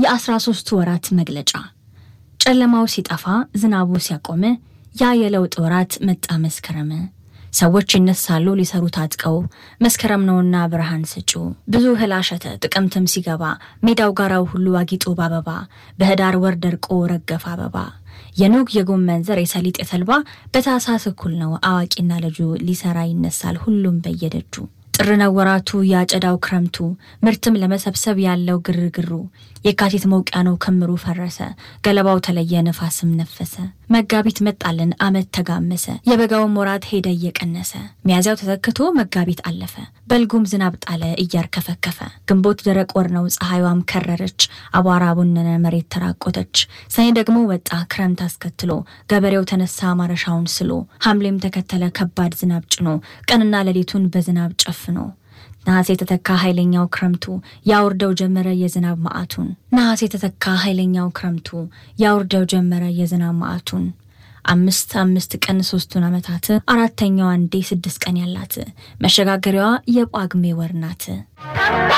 የአስራ ሶስቱ ወራት መግለጫ ጨለማው ሲጠፋ ዝናቡ ሲያቆም ያ የለውጥ ወራት መጣ መስከረም። ሰዎች ይነሳሉ ሊሰሩ ታጥቀው መስከረም ነውና ብርሃን ሰጪው። ብዙ እህል አሸተ ጥቅምትም ሲገባ ሜዳው ጋራው ሁሉ አጊጦ ባበባ በህዳር ወር ደርቆ ረገፈ አበባ። የኑግ የጎመን ዘር የሰሊጥ የተልባ በታህሳስ እኩል ነው አዋቂና ልጁ ሊሰራ ይነሳል ሁሉም በየደጁ። ጥር ነው ወራቱ ያጨዳው ክረምቱ ምርትም ለመሰብሰብ ያለው ግርግሩ። የካቲት መውቂያ ነው ክምሩ ፈረሰ ገለባው ተለየ ነፋስም ነፈሰ። መጋቢት መጣልን አመት ተጋመሰ የበጋውም ወራት ሄደ እየቀነሰ። ሚያዝያው ተተክቶ መጋቢት አለፈ በልጉም ዝናብ ጣለ እያርከፈከፈ። ግንቦት ደረቅ ወር ነው ፀሐይዋም ከረረች አቧራ ቡነነ መሬት ተራቆተች። ሰኔ ደግሞ ወጣ ክረምት አስከትሎ ገበሬው ተነሳ ማረሻውን ስሎ። ሐምሌም ተከተለ ከባድ ዝናብ ጭኖ ቀንና ሌሊቱን በዝናብ ጨፍኖ። ነሐሴ የተተካ ኃይለኛው ክረምቱ ያውርደው ጀመረ የዝናብ ማዕቱን። ነሐሴ የተተካ ኃይለኛው ክረምቱ ያውርደው ጀመረ የዝናብ ማዕቱን። አምስት አምስት ቀን ሶስቱን ዓመታት አራተኛዋ አንዴ ስድስት ቀን ያላት መሸጋገሪያዋ የጳጉሜ ወር ናት።